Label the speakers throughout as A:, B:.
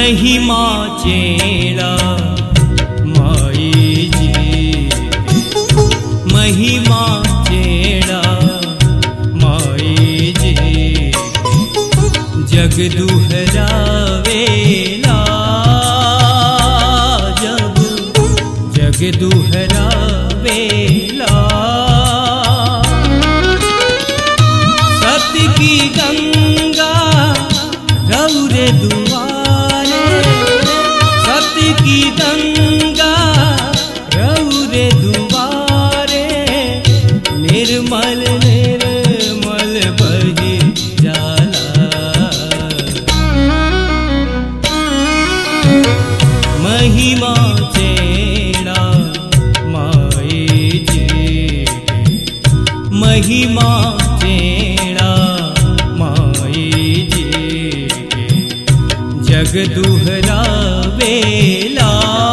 A: महिमा चेड़ा माई जी महिमा चेड़ा माई जी जग दुहरावेला जब जग दुहरावेला सत्य की गंगा रौरे दुआरे सत्य की गंगा रौरे दुआरे निर्मल निर्मल बही जाला महिमा चेड़ा माई जी महिमा चेड़ा माई जी जग दुहरा बेला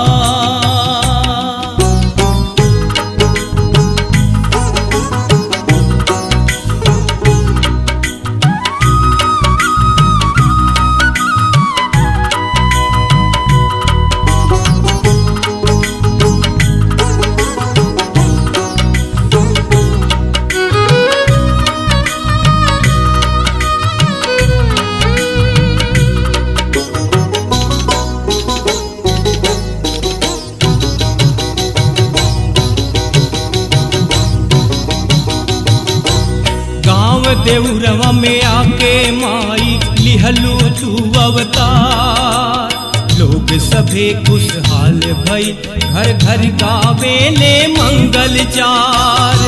A: गांव देउरवा में आके माई लिहलू तू अवतार लोग सभे खुशहाल भई घर घर गावेले मंगल चार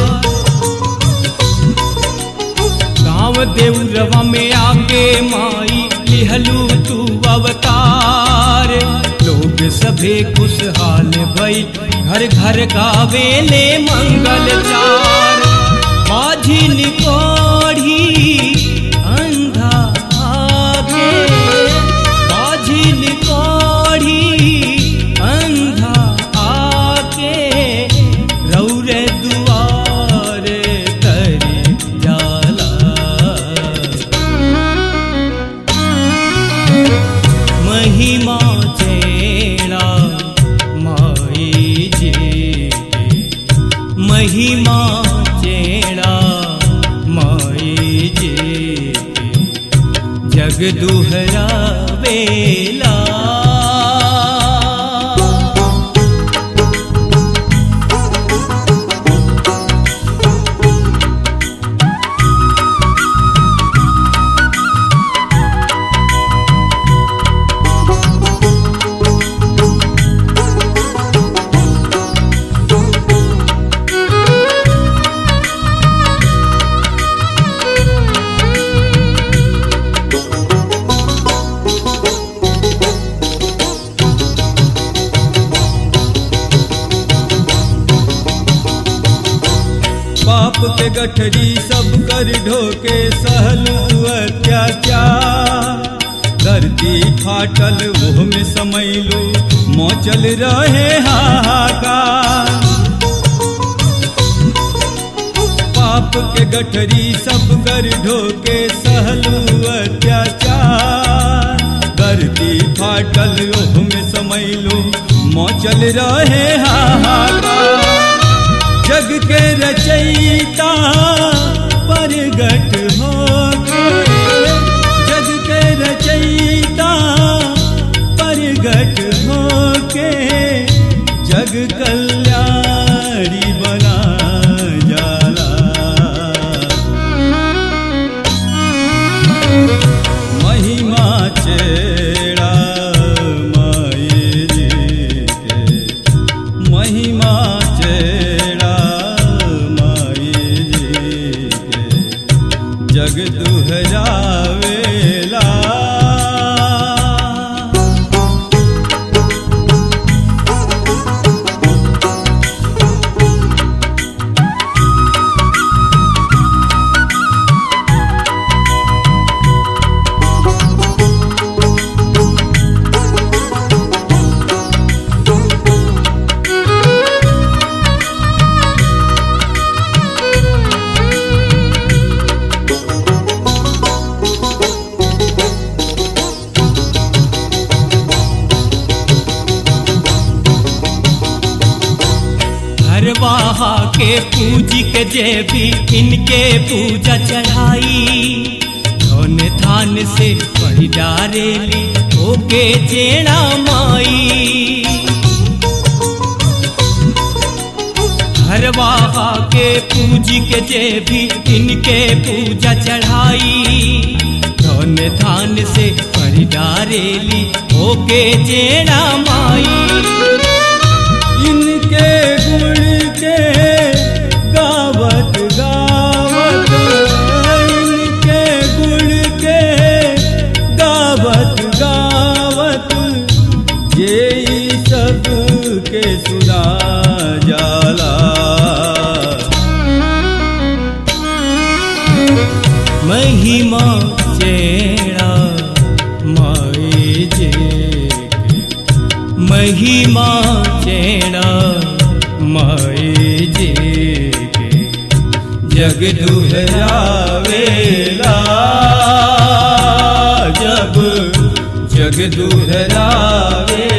A: गांव देउरवा में आके माई लिहलू तू अवतार लोग सभे खुशहाल भई घर घर गावेले मंगल चार माझी निकोढ़ी अंधा आके माझी निकोढ़ी अंधा आके रौरे दुआरे करी जाला महिमा चेड़ा माई जी महिमा चेड़ा माई जी जग दुहरा बेला
B: पाप के गठरी सब कर ढोके सहलू अत्याचार धरती फाटल ओह में समैलू मौचल रहे हाहाकार पाप के गठरी सब कर ढोके सहलू अत्याचार धरती फाटल ओह में समैलू मौचल रहे हाहाकार जग के रचयिता परगट हो जग के रचयिता परगट हो के जग कल्याणी बना जाला महिमा चेड़ा माई जी के महिमा चेड़ा माई जी के जग दुहरावेला
A: के पूजी के जे भी इनके पूजा चढ़ाई धन थान से पढ़ी डारेली ओके जेड़ा माई हरवा के पूजी के जे भी इनके पूजा चढ़ाई धन थान से पढ़ी डारेली ओके जेड़ा माई
B: इनके गुण के गावत गावत इनके गुण के गावत गावत ये ई सब के सुना जाला
A: महिमा चेड़ा माए जे के। महिमा चेड़ा माए जे के। जग दुहरावेला जब जग दुहरावेला